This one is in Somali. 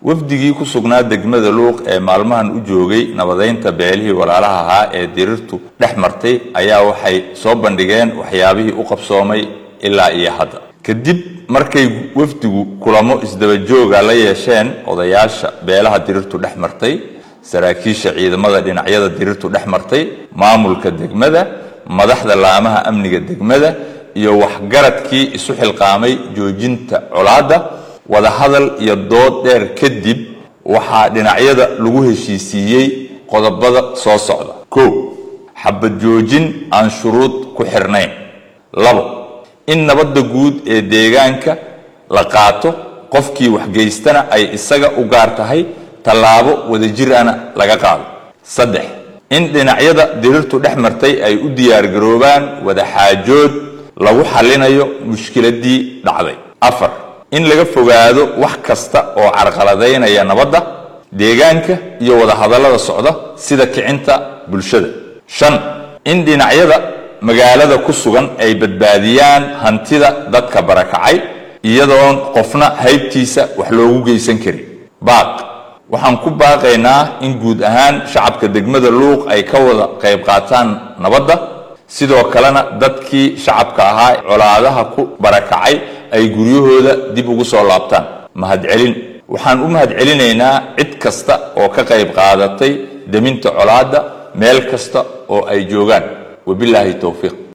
wafdigii ku sugnaa degmada luuq ee maalmahan u joogay nabadaynta beelihii walaalaha ahaa ee dirirtu dhex martay ayaa waxay soo bandhigeen waxyaabihii u qabsoomay ilaa iyo hadda kadib markay wafdigu kulamo isdabajooga la yeesheen odayaasha beelaha dirirtu dhex martay saraakiisha ciidamada dhinacyada dirirtu dhex martay maamulka degmada madaxda laamaha amniga degmada iyo waxgaradkii isu xilqaamay joojinta colaadda wadahadal iyo dood dheer kadib waxaa dhinacyada lagu heshiisiiyey qodobada soo socda kow xabad joojin aan shuruud ku xirnayn labo in nabadda guud ee deegaanka la qaato qofkii waxgeystana ay isaga u gaar tahay tallaabo wadajir ana laga qaado saddex in dhinacyada dirirtu dhex martay ay u diyaargaroobaan wadaxaajood lagu xallinayo mushkiladii dhacday afar in laga fogaado wax kasta oo carqaladaynaya nabadda deegaanka iyo wadahadallada socda sida kicinta bulshada shan in dhinacyada magaalada ku sugan ay badbaadiyaan hantida dadka barakacay iyadoon qofna haybtiisa wax loogu geysan karin baaq waxaan ku baaqaynaa in guud ahaan shacabka degmada luuq ay ka wada qayb qaataan nabadda sidoo kalena dadkii shacabka ahaa colaadaha ku barakacay ay guryahooda dib ugu soo laabtaan mahadcelin waxaan u mahadcelinaynaa cid kasta oo ka qayb qaadatay deminta colaadda meel kasta oo ay joogaan wabilaahi towfiiq